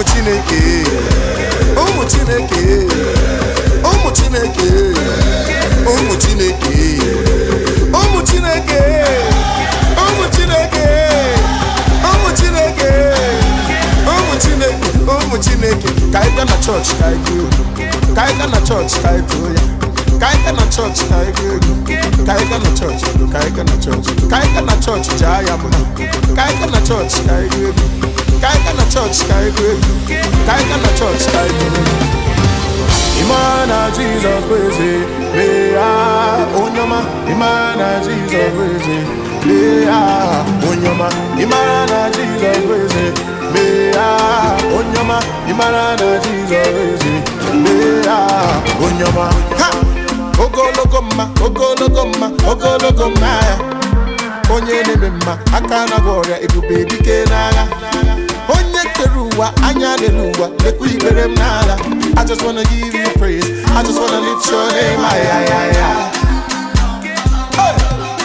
ụmụ chineke ụmụ chineke ụmụ chineke ụmụ chineke ụmụ chineke ụmụ chineke ụmụ chineke ụmụ chineke ụmụ chineke ka anyị gaa na chọọchị ka anyị gụọ egwu ka anyị gaa na chọọchị ka anyị too ya ka anyị gaa na chọọchị ka anyị gụọ egwu ka anyị gaa na chọọchị ka anyị gaa na chọọchị ka anyị gaa na chọọchị jaa ya mma ka anyị gaa na chọọchị ka anyị gụọ egwu ka anyị gaa na chọọchị ka anyị gụọ egwu ka anyị gaa na chọọchị ka anyị too egwu Imana Jesus weze Lea onyoma Imana Jesus weze Lea onyoma Imana Jesus weze Lea onyoma Imana Jesus weze Lea onyoma Ha! Ogologo mma ogologo mma ogologo mma ya onye na-eme mma aka na gwa ọrịa ebube dike n'agha onye kere ụwa anya lere ụwa lekwa ikpere m n'ala I just wanna give you praise I just wanna lift your name ay, ay, ay, ay. Hey!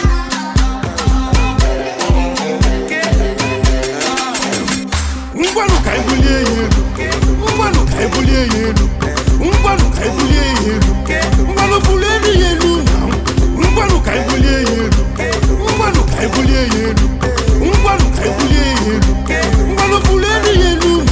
ngwanụ ka anyị bulie ya elu ngwanụ ka anyị bulie ya elu ngwanụ ka anyị bulie ya elu ngwanụ bulie elu ya elu na ngwanụ ka anyị bulie ya elu ngwanụ ka anyị bulie ya elu ngwanụ ka anyị bulie ya elu ngwanụ bulie elu ya elu na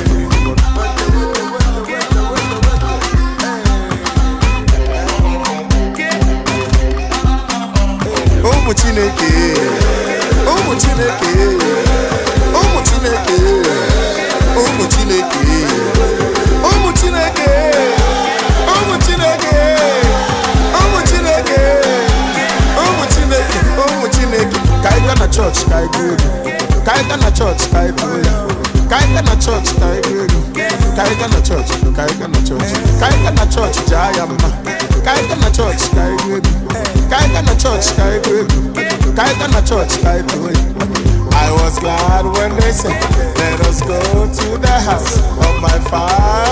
ụmụ chineke ụmụ chineke ụmụ chineke ụmụ chineke ụmụ chineke ụmụ chineke ụmụ chineke ụmụ chineke ụmụ chineke ka anyị gaa na chọọchị ka anyị gụọ egwu ka anyị gaa na chọọchị ka anyị too ya ka anyị gaa na chọọchị ka anyị gụọ egwu ka anyị gaa na chọọchị ka anyị gaa na chọọchị ka anyị gaa na chọọchị jaa ya mma ka anyị gaa na chọọchị ka anyị gụọ egwu ka anyị gaa na chọọchị ka anyị gụọ egwu ka anyị gaa na chọọchị ka anyị too ya I was glad when they said, Let us go to the house of my father.